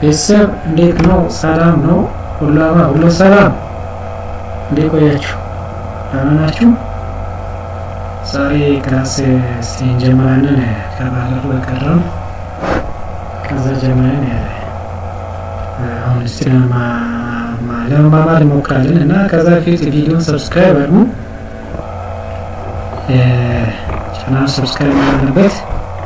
ቤተሰብ እንዴት ነው? ሰላም ነው? ሁላማ ሁሉ ሰላም? እንዴት ቆያችሁ? ደህና ናችሁ? ዛሬ ክላስ እስቲ እንጀምራለን። ከባለፈው የቀረው ከዛ ጀምረን አሁን እስቲ ለመማማር እንሞክራለን እና ከዛ በፊት ቪዲዮን ሰብስክራይብ አድርጉ። ቻናል ሰብስክራይብ ያለበት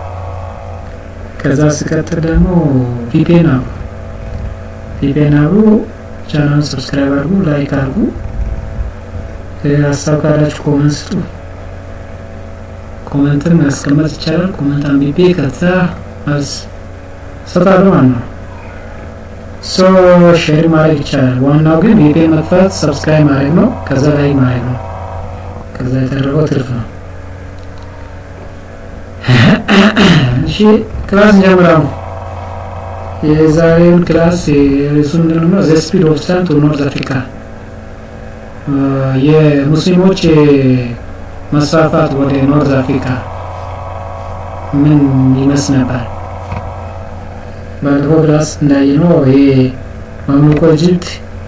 ከዛ ስቀጥል ደግሞ ቪፒኤን አብሩ ቪፒኤን አብሩ ቻናል ሰብስክራይብ አድርጉ፣ ላይክ አድርጉ። ሀሳብ ካላችሁ ኮመንት ስጡ። ኮመንትን ማስቀመጥ ይቻላል። ኮመንት አንብቤ ከዛ መልስ እሰጣለሁ ማለት ነው። ሶ ሼር ማድረግ ይቻላል። ዋናው ግን ቪፒኤን መክፈት ሰብስክራይብ ማድረግ ነው። ከዛ ላይክ ማድረግ ነው። ከዛ የተደረገው ትርፍ ነው። እሺ ክላስ እንጀምራው። የዛሬውን ክላስ ርዕሱ ምንድን ነው? ዘ ስፒድ ኦፍ ታይም ቱ ኖርዝ አፍሪካ የሙስሊሞች መስፋፋት ወደ ኖርዝ አፍሪካ ምን ይመስል ነበር? ባለፈው ክላስ እንዳየነው ይሄ ማምለኮ ኢጅፕት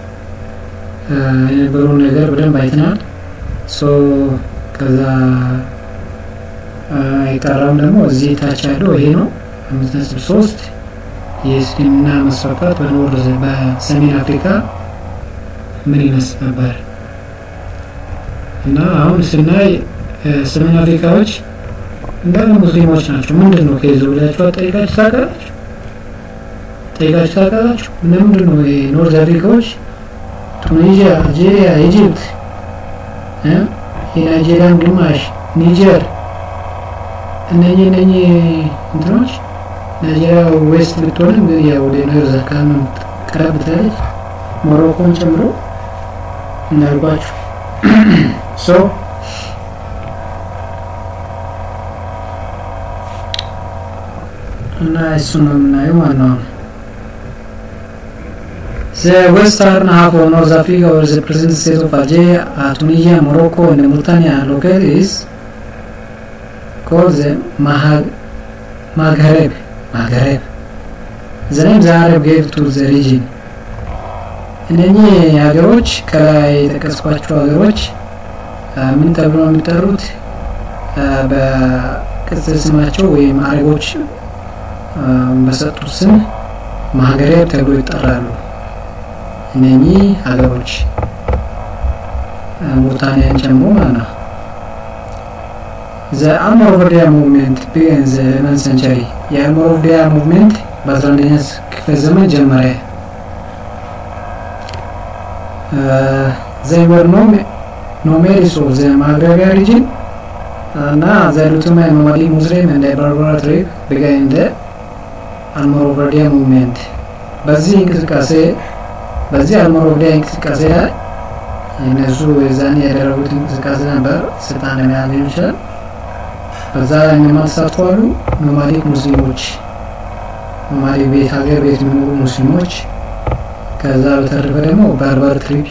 የነበረውን ነገር በደንብ አይተናል። ሶ ከዛ የቀረውም ደግሞ እዚህ ታች ያለው ይሄ ነው። አምስት ነጥብ ሶስት የእስልምና መስፋፋት በኖርዝ በሰሜን አፍሪካ ምን ይመስል ነበር እና አሁን ስናይ ሰሜን አፍሪካዎች እንዳለ ሙስሊሞች ናቸው። ምንድን ነው ከይዞ ብላችሁ ጠይቃችሁ ታውቃላችሁ? ጠይቃችሁ ታውቃላችሁ? ለምንድን ነው የኖርዝ አፍሪካዎች ቱኒዚያ፣ አልጄሪያ፣ ኢጅፕት፣ የናይጄሪያን ግማሽ ኒጀር እነኚህ እነኚህ እንትኖች ናይጄሪያ ዌስት ብትሆንም ያው ወደ ኖርዝ አካባቢ ነው ቀረብ ትላለች። ሞሮኮን ጨምሮ እንዳልኳችሁ ሶ እና እሱ ነው የምናየው ማለት ነው። The western half of North Africa or the present state of Algeria, uh, Tunisia, Morocco and Mauritania located is called the Mahag Maghreb. Maghreb. The name the Arab gave to the region. እነኚህ ሀገሮች ከላይ የጠቀስኳቸው ሀገሮች ምን ተብሎ ነው የሚጠሩት? በቅጽል ስማቸው ወይም አረቦች በሰጡት ስም ማግሬብ ተብሎ ይጠራሉ። እነኚህ ሀገሮች ሙርታንያን ጨምሮ ማለት ነው። ዘ አልሞሮቪያ ሙቭሜንት ቢገን ዘ ኢሌቨን ሰንቸሪ የአልሞሮቪያ ሙቭሜንት በ11ኛ ክፍለ ዘመን ጀመረ። ዘይ ወር ኖሜሪስ ኦፍ ዘ ማግረቢያ ሪጅን እና ዘ ሉቱማ ኖማዲ ሙስሊም እንደ በርበራ ትሪብ ቢገን ዘ አልሞሮቪያ ሙቭሜንት በዚህ እንቅስቃሴ በዚህ አልሞሮቪያ እንቅስቃሴ ላይ እነሱ የዛኔ ያደረጉት እንቅስቃሴ ነበር። ስልጣን ለመያዝ ሊሆን ይችላል። በዛ ላይ እነማን ተሳትፈዋሉ? ኖማዲክ ሙስሊሞች፣ ኖማዲክ ቤት ሀገር ቤት የሚኖሩ ሙስሊሞች። ከዛ በተረፈ ደግሞ በርበር ትሪብ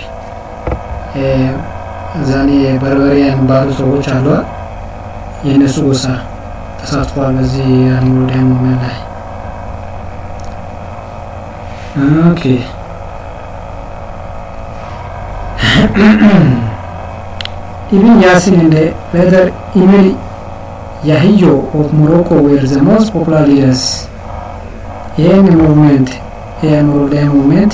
እዛኔ በርበሪያ የሚባሉ ሰዎች አሏል። የእነሱ ጎሳ ተሳትፏል በዚህ አልሞሮቪያ ሙቭሜንት ላይ ኦኬ Ibn Yasin and the later Emir Yahyo of Morocco were the most popular leaders. ይህን ሙቭሜንት የሞሮቪያ ሙቭሜንት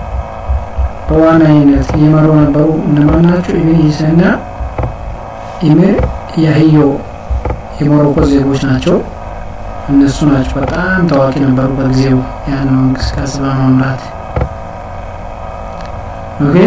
በዋናነት እየመሩ ነበሩ እነማን ናቸው? ኢብን ይስና ኢሚር ያህዮ የሞሮኮ ዜጎች ናቸው። እነሱ ናቸው በጣም ታዋቂ ነበሩ በጊዜው ያን እንቅስቃሴ በመምራት ኦኬ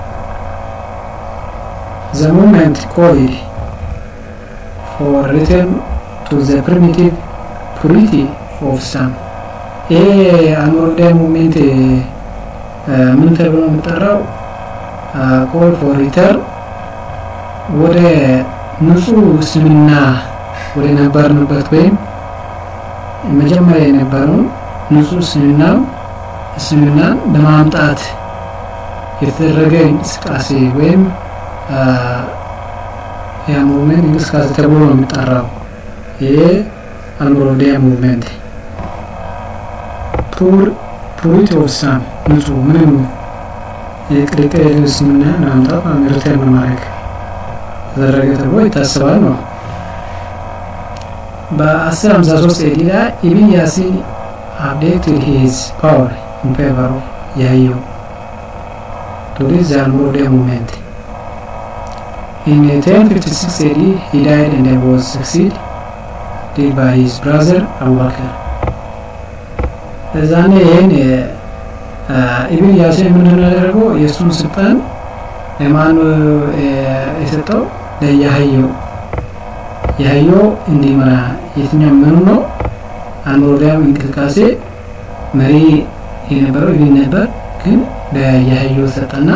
the movement called for return to the primitive purity of Islam. ይሄ አልሞሮቪያ ሙቭሜንት ምን ተብሎ የሚጠራው? ኮል ፎር ሪተር ወደ ንጹህ እስልምና ወደ ነበርንበት ወይም መጀመሪያ የነበረውን ንጹህ እስልምና እስልምናን ለማምጣት የተደረገ እንቅስቃሴ ወይም ያ ሙቭመንት እንቅስቃሴ ተብሎ ነው የሚጠራው። ይሄ አልሞሮቪያ ሙቭመንት ፑር ፑሪቲ ኦፍ ሳም ንጹህ ምንም የቅልቅል የሌለው ስምና ለማምጣት ሪተርን ማድረግ ተደረገ ተብሎ ይታሰባል ነው። በ1053 ኤዲ ላይ ኢብን ያሲን updated his power in favor of Yahya to this the Almoravian movement. In 1056 AD, he died and was succeeded by his brother Abu Bakr. እዛኔ ይህን ኢብን ያሲን ምንድን ነው ያደረገው? የእሱን ስልጣን ለማን የሰጠው? ለያህየው ያህየው እንዲመራ የትኛው ምኑ ነው አልሞራቪያን እንቅስቃሴ መሪ የነበረው ኢብን ነበር፣ ግን ለያህየው ሰጠና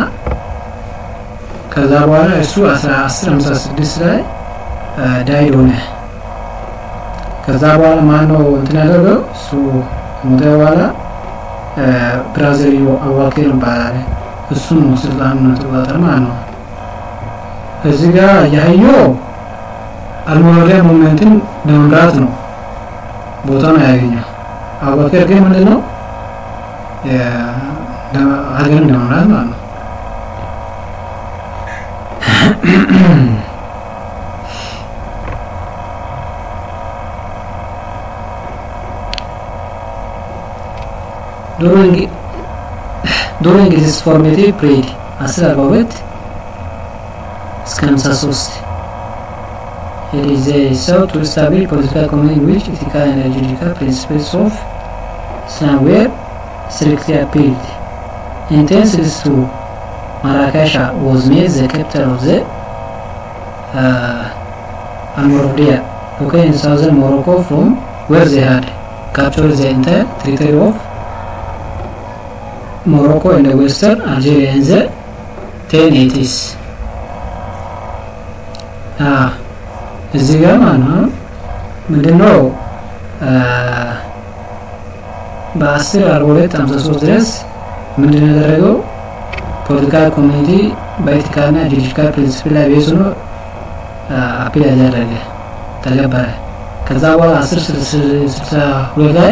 ከዛ በኋላ እሱ 1056 ላይ ዳይድ ሆነ። ከዛ በኋላ ማን ነው እንትን ያደረገው? እሱ ሞተ በኋላ ብራዘርዮ አቡበክር ይባላል። እሱ ነው ስልጣኑን ተቆጣጠር ማለት ነው። እዚህ ጋር ያህየው አልሞራቪያን ሙቭመንትን ለመምራት ነው ቦታውን ያገኘው። አቡበክር ግን ምንድን ነው ሀገርን ለመምራት ማለት ነው። during his formative period 1042 እስከ 53 it is a sought to establish political community in which ethical and juridical principles of Islam were strictly upheld. Intentions to Marrakesha was made the capital of the uh, Almoravia, located in southern Morocco from where they had captured the entire territory of Morocco and the western Algeria in the 1080s. እዚህ ጋር ማለት ነው ምንድነው በአስር አርባ ሁለት ሀምሳ ሶስት ድረስ ምንድን ነው ያደረገው ፖለቲካል ኮሚኒቲ በኤቲካልና ጁሪዲካል ፕሪንሲፕል ላይ ቤዝ ሆኖ አፒል ያደረገ ተገበረ። ከዛ በኋላ አስር ስልሳ ሁለት ላይ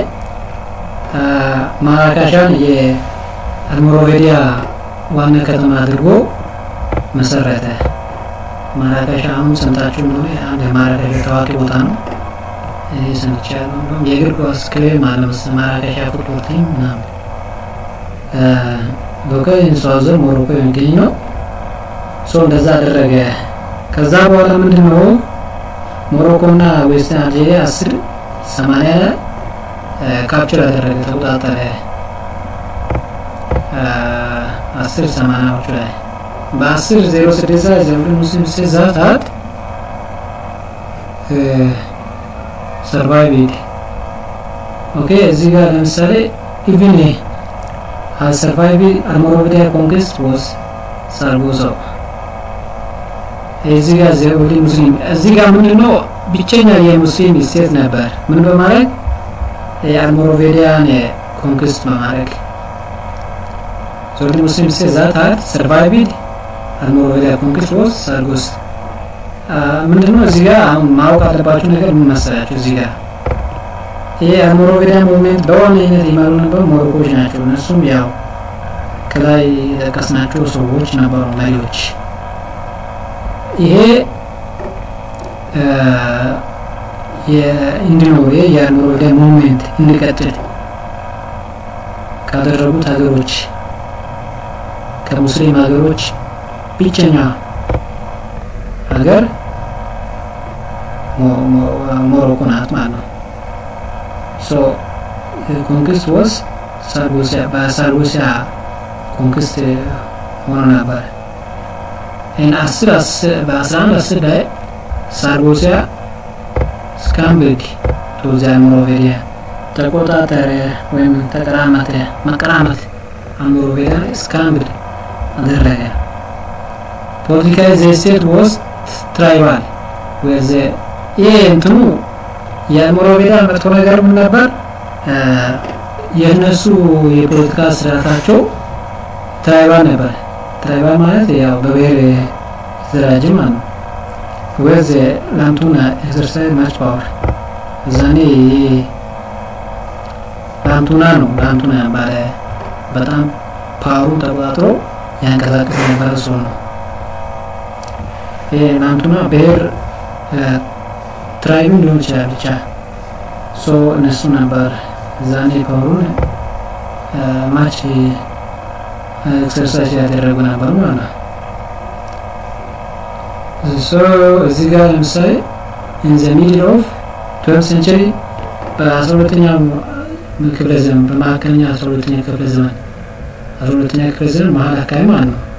ማራካሻን የአልሞሮቬዲያ ዋና ከተማ አድርጎ መሰረተ። ማራካሻ አሁን ሰምታችሁ እንደሆነ አንድ የማራካሻ ታዋቂ ቦታ ነው። እኔ ሰምቻለሁ። እንደውም የእግር ኳስ ክለብ ማለት ነው ማራካሻ ፉትቦል ቲም ምናምን ሎካል ሳውዘር ሞሮኮ የሚገኝ ነው። ሶ እንደዛ አደረገ። ከዛ በኋላ ምንድን ነው ሞሮኮ እና ዌስተርን አልጄሪያ አስር ሰማንያ ላይ ካፕቸር ያደረገ ተቆጣጠረ። አስር ሰማንያዎቹ ላይ በአስር ዜሮ ስድስት ላይ ዘምሪ ሙስሊም ስዛታት ሰርቫይቭ ኦኬ እዚህ ጋር ለምሳሌ ኢቭን has survived Almoravidia conquest was Sargoso. እዚህ ጋር ዘውዲ ሙስሊም እዚህ ጋር ምንድነው ብቸኛ የሙስሊም ስቴት ነበር። ምን በማድረግ የአልሞራቪዲያን ኮንክስት በማድረግ ዘውዲ ሙስሊም ስቴት ዛት had survived Almoravidia conquest was Sargos። ምንድነው እዚህ ጋር አሁን ማወቅ አለባችሁ ነገር ምን መሰላችሁ እዚህ ጋር ይሄ አልሞራቪዲያ ሙቭሜንት በዋነኝነት ይመሩ ነበር ሞሮኮች ናቸው። እነሱም ያው ከላይ የጠቀስናቸው ሰዎች ነበሩ መሪዎች። ይሄ እንዲኖር የአልሞራቪዲያ ሙቭሜንት እንዲቀጥል ካደረጉት ሀገሮች ከሙስሊም ሀገሮች ብቸኛ ሀገር ሞሮኮ ናት ማለት ነው። so the conquest was ሳርጎሲያ በሳርጎሲያ ኮንክስት ሆኖ ነበር። ይህን አስር በአስራ አንድ አስር ላይ ሳርጎሲያ ስካምብድ ቱዚ አልሞሮቬዲያ ተቆጣጠረ ወይም ተቀራመተ መቀራመት አልሞሮቬዲያ ስካምብድ አደረገ። ፖለቲካዊ ዘ ስቴት ወስ ትራይባል ወዘ ይሄ እንትኑ የሞሮቬዳ መጥፎ ነገር ምን ነበር? የእነሱ የፖለቲካ ስርዓታቸው ትራይባል ነበር። ትራይባል ማለት ያው በብሔር የተደራጀ ማለት ነው። ወዝ ላንቱና ኤክሰርሳይዝ ማች ፓወር እዛኔ ላንቱና ነው ላንቱና ባለ በጣም ፓወሩን ተቆጣጥሮ ያንቀሳቅስ የነበረ ሰው ነው። ይሄ ናንቱና ብሔር ትራይብም ሊሆን ይችላል ብቻ ሶ እነሱ ነበር ዛኔ ፓወሩን ማች ኤክሰርሳይዝ ያደረጉ ነበር ማለት ነው። ሶ እዚህ ጋር ለምሳሌ ኢን ዘ ሚድል ኦፍ ትዌልቭ ሴንቸሪ በአስራ ሁለተኛው ክፍለ ዘመን በመካከለኛ አስራ ሁለተኛ ክፍለ ዘመን አስራ ሁለተኛ ክፍለ ዘመን መሀል አካባቢ ማለት ነው።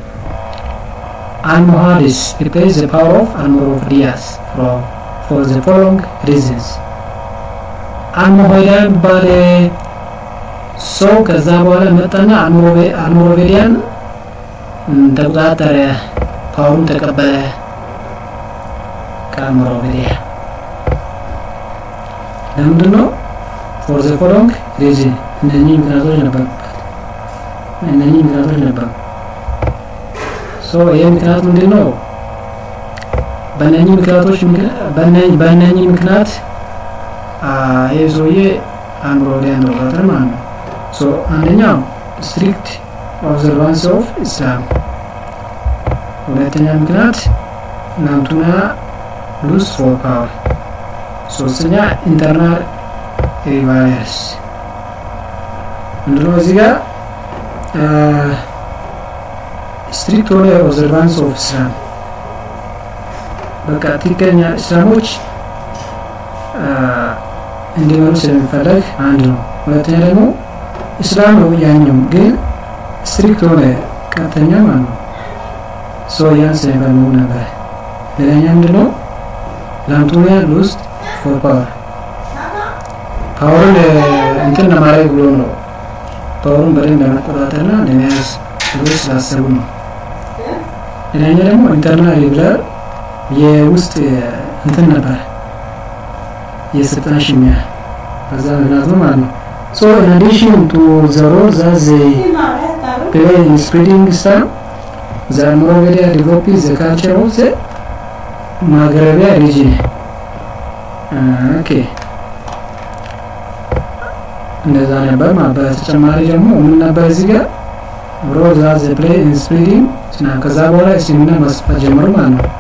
አልሞሃዲስ ሪፕሌስ ዘ ፓወር ኦፍ አልሞሮቪዲያስ ፎር ዘ ፎሎዊንግ ሪዝንስ አልሞሃይዳ የሚባል ሰው ከዛ በኋላ መጣና አልሞሮቬዲያን ተቆጣጠረ፣ ፓወሩን ተቀበለ ከአልሞሮቬዲያ። ለምንድን ነው? ፎር ዘ ፎሎዊንግ ሪዝን እነኚህ ምክንያቶች ነበሩበት። እነኚህ ምክንያቶች ነበሩ። ሶ ይህ ምክንያት ምንድን ነው? በእነኚህ ምክንያቶች በእነኚህ ምክንያት ይህ ሰውዬ አልሞሮቬዲያን ተቆጣጠረ ማለት ነው። ሶ አንደኛው ስትሪክት ኦብዘርቫንስ ኦፍ ኢስላም፣ ሁለተኛ ምክንያት ናምቱና ሉዝ ፎር ፓወር፣ ሶስተኛ ኢንተርናል ሪቫይረስ ምንድነው? እዚህ ጋር ስትሪክት ሆነ ኦብዘርቫንስ ኦፍ ኢስላም በቃ ትክክለኛ እስላሞች እንዲመሩ ስለሚፈለግ አንድ ነው። ሁለተኛ ደግሞ እስላም ነው ያኛው ግን ስትሪክት ሆነ ቀጥተኛ ማለት ነው። ሰው ያን ስለሚፈልጉ ነበር። ሌላኛ ምንድን ነው ላምቱኒያ ውስጥ ፎር ፓወር ፓወርን እንትን ለማድረግ ብሎ ነው። ፓወሩን በደንብ ለመቆጣጠርና ለመያዝ ብሎ ስላሰቡ ነው። ሌላኛ ደግሞ ኢንተርናል ሪብለር የውስጥ እንትን ነበር የስልጣን ሽሚያ በዛ ምክንያት ነው ማለት ነው። So in addition to the role that they play in spreading Islam, the Almoravidia developed the culture of the Maghrebia region. ኦኬ እንደዛ ነበር ማለት በተጨማሪ ደግሞ ምን ነበር እዚህ ጋር ሮል ዛት ዘ ፕሌይ ኢን ስፕሪዲንግ ከዛ በኋላ እስልምና ማስፋት ጀመሩ ማለት ነው።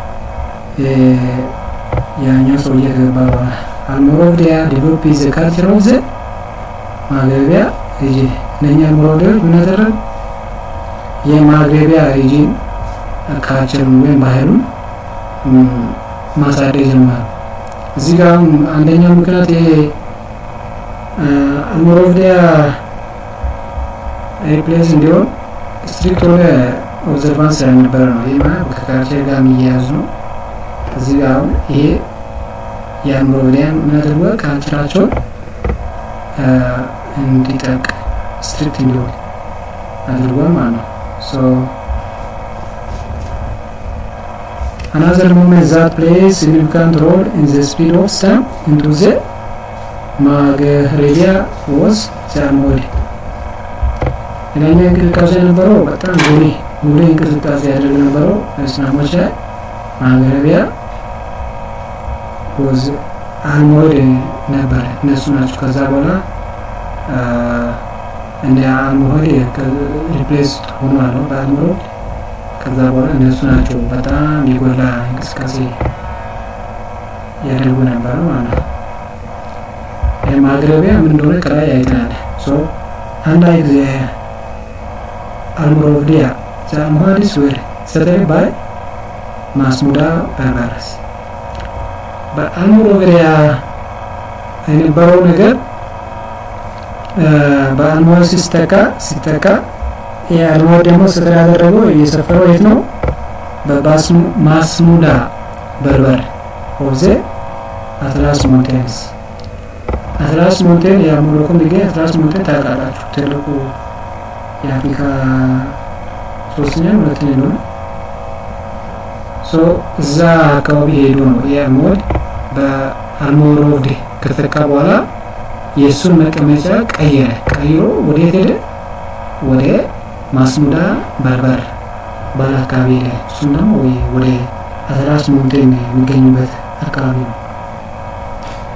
ያኛው ሰውዬ ከገባ በኋላ አልሞሮቪዲያ ዴቨሎፕ ዘ ካልቸር ኦፍ ዘ ማግረቢያ ሪጅን እነኛ አልሞሮቪዲያዎች ምን ያደረግ የማግረቢያ ሪጅን ካልቸሩን ወይም ባህሉን ማሳደግ ጀመሩ። እዚህ ጋር አንደኛው ምክንያት ይሄ አልሞሮቪዲያ ሪፕሌስ እንዲሆን ስትሪክት ሆነ ኦብዘርቫንስ ስለነበረ ነው። ይህ ማለት ከካልቸር ጋር የሚያያዝ ነው። እዚህ ጋር አሁን ይሄ የአልሞሮቪዲያን ምን አድርጓል? ካልቸራቸውን እንዲጠቅ ስትሪክት እንዲሆን አድርጓል ማለት ነው። Another movement that plays significant role in the speed of Islam into the Maghrebia was the Almohad. ሌላኛው እንቅስቃሴ የነበረው በጣም ጉሊ ጉሊ እንቅስቃሴ ያደርግ ነበረው እስላሞች ላይ ማግረቢያ ወዝ አልሞድ ነበረ እነሱ ናቸው። ከዛ በኋላ እንደ አልሞድ ሪፕሌስ ሆኗል በአልሞድ ከዛ በኋላ እነሱ ናቸው በጣም የጎላ እንቅስቃሴ ያደርጉ ነበረ ማለት ነው። ማግረቢያ ምን እንደሆነ ከላይ አይተናል። አንዳንድ ጊዜ አልሞሮቪዲያ ዛሙሃዲስ ወር ሰተሪ ባይ ማስሙዳ በርበረስ በአልሞሮቪዲያ የነበረው ነገር በአልሞር ሲስተካ ሲተካ የአልሞር ደግሞ ስጥር ያደረገው የሰፈረው የት ነው? በማስሙዳ በርበር ኦብዜ አትላስ ሞንቴንስ አትላስ ሞንቴን የሞሮኮ የሚገኝ አትላስ ሞንቴን ታውቃላችሁ። ትልቁ የአፍሪካ ሶስተኛ ሁለተኛ ነው። እዛ አካባቢ ሄዶ ነው የሞድ በአልሞሮቭድ ከተካ በኋላ የእሱን መቀመጫ ቀየረ። ቀይሮ ወዴት ሄደ? ወደ ማስሙዳ በርበር ባል አካባቢ ሄደ። እሱም ደግሞ ወደ አትላስ ሞንቴን የሚገኝበት አካባቢ ነው።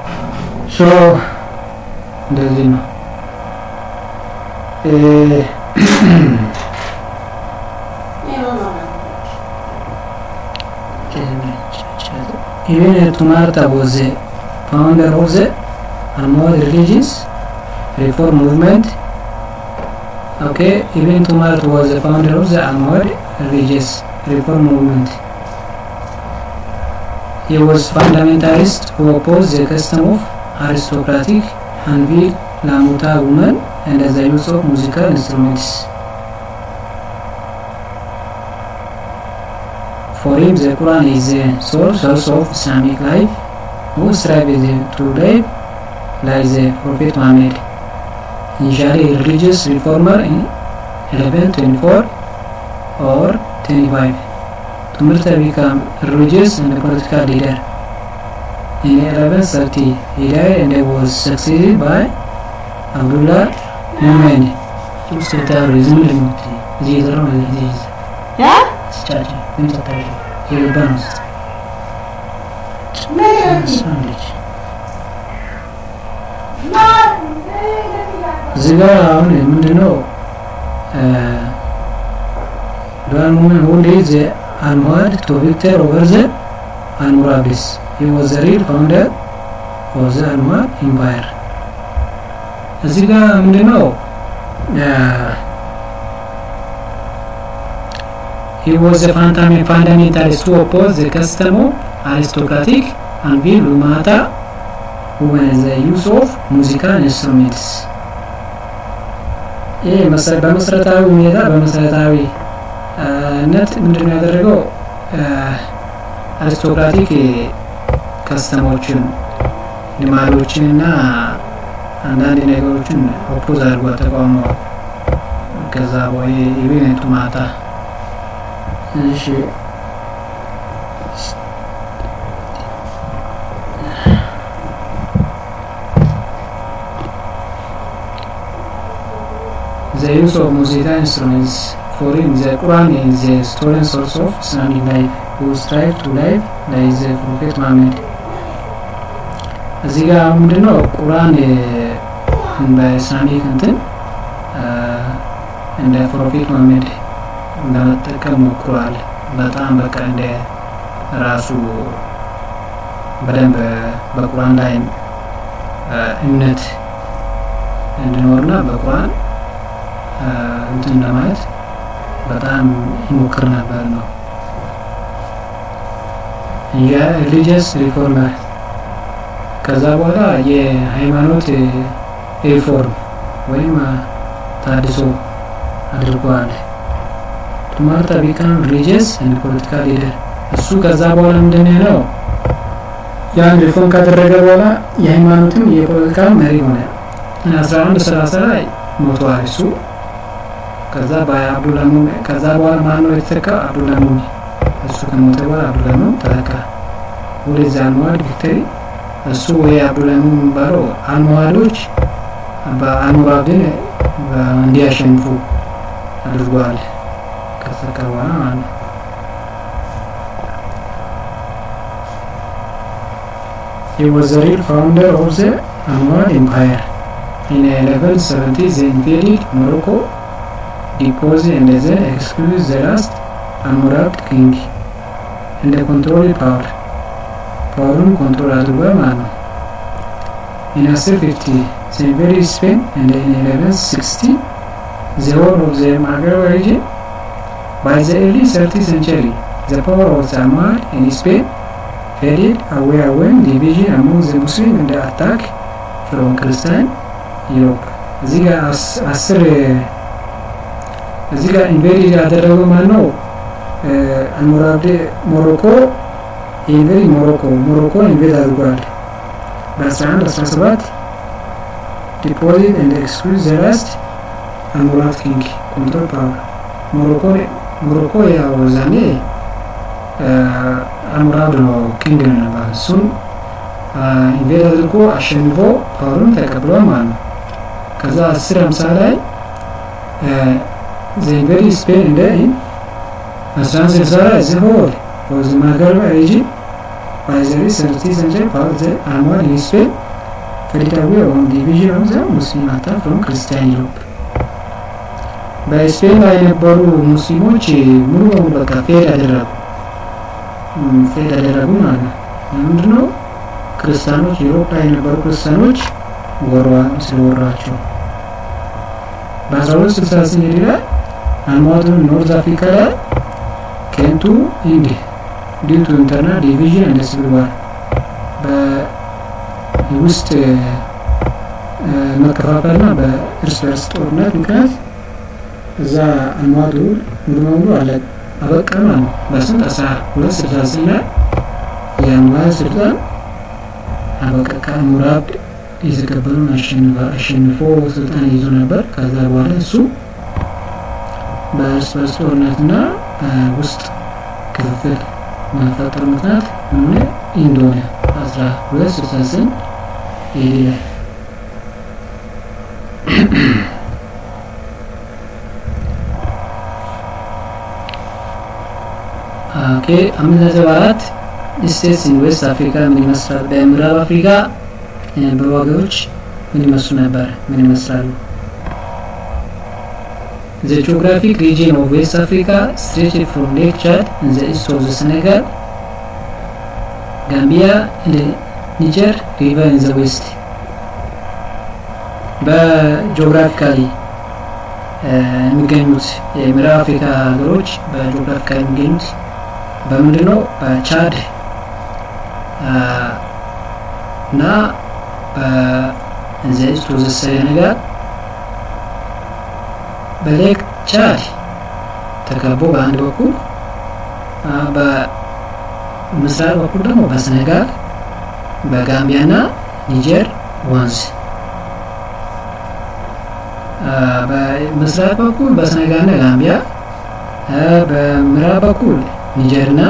እንደዚህ ነው። Ibn Tumarta was the founder of the Almohad religious reform movement. Okay, Ibn Tumart was the founder of the Almohad religious reform movement. He was fundamentalist who opposed the custom of aristocratic Hanvi Lamuta women and the use of musical instruments. For him, the Quran is the sole source of Islamic life, who strive to live like the Prophet Muhammad. Initially a religious reformer in 1124 or 25. Tumurta became religious and a political leader. In 1130, he died and was succeeded by Abdullah Muhammad. terrorism እዚህ ነው እዚህ ስቻጭ ምን ተታሪ የልባን ውስጥ ሳለች እዚህ ጋር አሁን ምንድነው ዱዋል ሙመን ሁሌ ዘ አልሙሃድ ቱ ቪክተር ኦቨር ዘ አልሙራቢስ ሂ ዋዝ ዘ ሪል ፋውንደር ኦፍ ዘ አልሙሃድ ኢምፓየር እዚህ ጋር ምንድነው He was a fundamentalist who opposed the custom of aristocratic and vil lumata with the use of musical instruments. ይህ በመሰረታዊ ሁኔታ በመሰረታዊ ነት ምንድን ነው ያደረገው አሪስቶክራቲክ ከስተሞችን ልማዶችን እና አንዳንድ ነገሮችን ኦፖዝ አድርጎ ተቃውሞ ከዛ ወይ ኢቤኔቱ ማታ እሺ The use of musical instruments for in the Quran is the stolen source of Islamic life who strive to live like the Prophet Muhammad. እዚህ ጋር ምንድነው ቁርአን በኢስላሚክ እንትን እንደ ፕሮፌት መሐመድ ለመጠቀም ሞክሯል። በጣም በቃ እንደ ራሱ በደንብ በቁርአን ላይ እምነት እንዲኖርና በቁርአን እንትን ለማለት በጣም ይሞክር ነበር ነው ሪሊጂየስ ሪፎርመር ከዛ በኋላ የሃይማኖት ሪፎርም ወይም ታድሶ አድርጓል። ቱማርታ ቢካም ሪሊጂየስ ኤንድ ፖለቲካል ሊደር እሱ ከዛ በኋላ ምንድን ነው ያን ሪፎርም ካደረገ በኋላ የሃይማኖትም የፖለቲካ መሪ ሆነ። አስራ አንድ ሰላሳ ላይ ሞቷል እሱ። ከዛ በአብዱላሙን ከዛ በኋላ ማን ነው የተተካ? አብዱላሙን እሱ ከሞተ በኋላ አብዱላሙን ተተካ። ወደዚ አልመዋድ ቪክተሪ እሱ ወይ አብዱላሙን የሚባለው አልመዋዶች በአልሙራብድን እንዲያሸንፉ አድርጓል። ከተተካ በኋላ ማለት ነው። He was the real founder of the Almohad Empire. In 1170, they invaded Morocco, deposed and then excluded the last Almohad king and controlled power. ፓወሩን ኮንትሮል አድርጓል ማለት ነው። In 1050, they invaded Spain and in 1160, the whole of the Maghreb region. By the early 30th century, the power of the Almohad in Spain faded away when division among the Muslim and the attack from Christian Europe. እዚህ ጋር አስር እዚህ ጋር ኢንቬድ ያደረገው ማን ነው? አልሞራብዴ ሞሮኮ ኢንቬድ ሞሮኮ ሞሮኮ ኢንቬድ አድርጓል። በ11 17 ዲፖዚት ኤንድ ኤክስክሉድ ዘ ላስት አልሞራቭ ኪንግ ኮንትሮል ፓወር ሞሮኮ ሞሮኮ ያው ዛኔ አልሙራድ ነው ኪንግ ነው ነበር። እሱን ኢንቬድ አድርጎ አሸንፎ ፓወሩን ተቀብሏል ማለት ነው። ከዛ አስር ሃምሳ ላይ ዘ ኢንቬድ ስፔን እንደ አስራ አንድ ስልሳ ላይ ዘ ሆል ኦፍ ዘ ማግረብ ሪጅን ባይ ዘ ሰርቲ ሰንቸሪ ፓወር ዘ አልሙራድ ኢን ስፔን faded away on division of the Muslim attack from Christian Europe. በስፔን ላይ የነበሩ ሙስሊሞች ሙሉ በሙሉ በቃ ፌድ አደረጉ ፌድ አደረጉ ማለት ነው። ለምንድን ነው ክርስቲያኖች ዩሮፕ ላይ የነበሩ ክርስቲያኖች ወሯ ስለወራቸው በአስራ ሁለት ስልሳ ስምንት ላይ አልማቱ ኖርዝ አፍሪካ ላይ ኬንቱ ኢንድ ዲው ቱ ኢንተርናል ዲቪዥን እንደ ሲቪል ዋር በውስጥ መከፋፈልና በእርስ በርስ ጦርነት ምክንያት እዛ አልማቱ ሙሉ በሙሉ አለ አበቃ ማለት ነው። በስንት አስራ ሁለት ስልሳ ስምንት ላይ የአንዋር ስልጣን አበቃ። ሙራድ የተቀበሉን አሸንፎ ስልጣን ይዞ ነበር። ከዛ በኋላ እሱ በእርስ በርስ ጦርነትና በውስጥ ክፍፍል መፈጠር ምክንያት ምን እንደሆነ አስራ ሁለት ስልሳ ስምንት ይሄ ላይ ኦኬ አምስት ነጥብ አራት ስቴትስ ኢን ዌስት አፍሪካ ምን ይመስላል? በምዕራብ አፍሪካ የነበሩ ሀገሮች ምን ይመስሉ ነበር? ምን ይመስላሉ? The geographic region of West Africa stretched from Lake Chad in the east of the Senegal, Gambia and the Niger River in the west. በጂኦግራፊካሊ የሚገኙት የምዕራብ አፍሪካ ሀገሮች በጂኦግራፊካሊ የሚገኙት በምንድን ነው? በቻድ እና በዚ ኢስት ኦፍ ዘ ሴኔጋል በሌክ ቻድ ተከቦ በአንድ በኩል በምስራቅ በኩል ደግሞ በሴኔጋል በጋምቢያና ኒጀር ወንዝ በምስራቅ በኩል በሴኔጋልና ጋምቢያ በምዕራብ በኩል ኒጀርና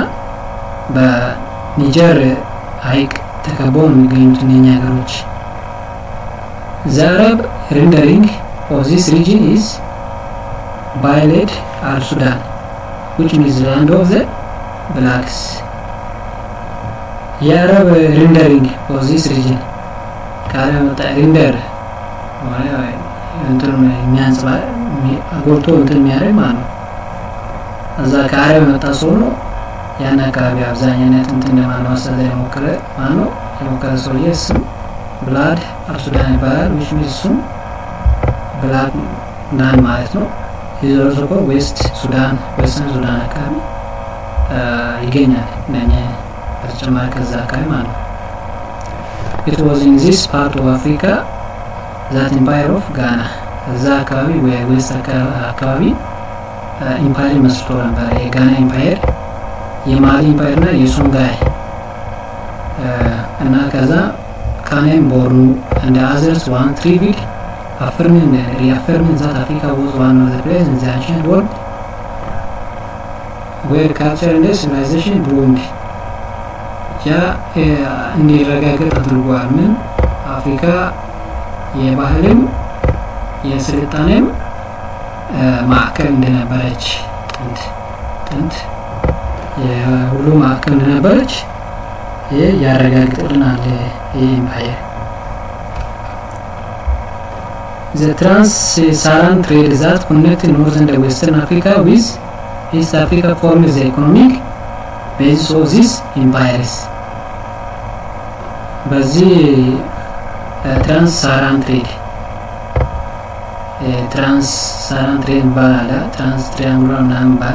በኒጀር ሀይቅ ተከበው ነው የሚገኙት እነኛ ሀገሮች። ዘ አረብ ሬንደሪንግ ኦፍ ዚስ ሪጅን ኢዝ ባይሌድ አል ሱዳን ዊች ሚንስ ላንድ ኦፍ ዘ ብላክስ። የአረብ ሬንደሪንግ ኦፍ ዚስ ሪጅን ከአረብ መጣ ሬንደር እንትኑ የሚያንጽባ ጎልቶ እንትን የሚያደርግ ማለት ነው። እዛ ከአረብ የመጣ ሰው ነው። ያን አካባቢ አብዛኛነት እንትን ለማለማሰል የሞከረ ማለት ነው። የሞከረ ሰውዬ ስም ብላድ አልሱዳን ይባላል። ዊች ሚንስ እሱም ብላድ ናን ማለት ነው። የዞረሶኮ ዌስት ሱዳን ዌስተርን ሱዳን አካባቢ ይገኛል። እነኛ በተጨማሪ ከዛ አካባቢ ማለት ነው። ኢት ዋዝ ኢን ዚስ ፓርት ኦፍ አፍሪካ ዛት ኢምፓየር ኦፍ ጋና እዛ አካባቢ ዌስት አካባቢ ኢምፓየር መስርቶ ነበር። የጋና ኢምፓየር፣ የማሊ ኢምፓየር እና የሶንጋይ እና ከዛ ካኔም ቦርኑ እንደ አዘርስ ዋን ትሪቪድ አፍርምን ሪአፈርምን ዛት አፍሪካ ወዝ ዋን ኦፍ ዘ ፕሌስ ኢን ዘ አንሸንት ወርልድ ዌር ካልቸር እንደ ሲቪላይዜሽን ብሩንድ ያ እንዲረጋገጥ አድርጓል። ምን አፍሪካ የባህልም የስልጣኔም ማዕከል እንደነበረች ጥንት ጥንት የሁሉ ማዕከል እንደነበረች ይህ ያረጋግጥልናል። ይህ ኢምፓየር ዘ ትራንስ ሳራን ትሬድ ዛት ኮኔክት ኖርዝ እንደ ዌስተርን አፍሪካ ዊዝ ኢስት አፍሪካ ፎርም ዘ ኢኮኖሚክ ቤዚስ ኦፍ ዚስ ኢምፓየርስ በዚህ ትራንስ ሳራን ትሬድ ትራንስ ሳራን ትሬድ ባል አለ ትራንስ ትሪያንጉላር ምናምን ባል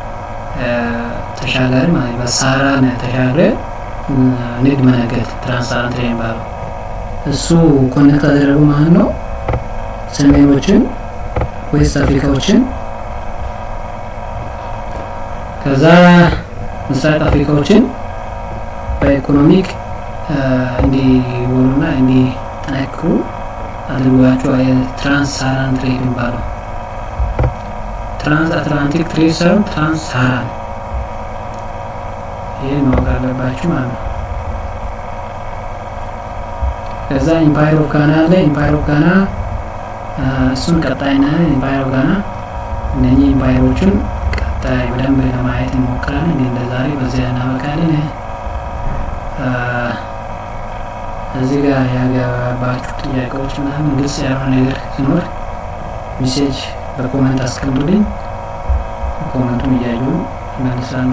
ተሻጋሪ ማለት በሳራን ተሻግረ ንግድ መነገድ ትራንስ ሳራን ትሬድ ባለው እሱ ኮኔክት አደረጉ ማለት ነው። ሰሜኖችን ዌስት አፍሪካዎችን ከዛ ምስራቅ አፍሪካዎችን በኢኮኖሚክ እንዲሆኑና እንዲጠነክሩ አድርጓቸው የትራንስ ሳራን ትሬድ የሚባለው ትራንስ አትላንቲክ ትሬድ ሳይሆን ትራንስ ሳራን ይህ ማወቅ አለባችሁ ማለት ነው። ከዛ ኢምፓየር ኦፍ ጋና አለ። ኢምፓየር ኦፍ ጋና እሱን ቀጣይ ና ኢምፓየር ኦፍ ጋና እነኚህ ኢምፓየሮችን ቀጣይ በደንብ ለማየት እንሞክራለን። እንግዲህ እንደ ዛሬ በዚያ እናበቃለን። እዚህ ጋር ያገባችሁ ጥያቄዎች ምናምን ግልጽ ያልሆነ ነገር ሲኖር ሜሴጅ በኮመንት አስቀምጡልኝ። ኮመንቱን እያዩ መልሳለሁ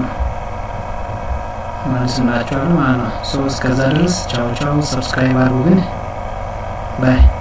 መልስላችኋለሁ ማለት ነው። ሶ እስከዛ ድረስ ቻው ቻው። ሰብስክራይብ አድርጉ ግን ባይ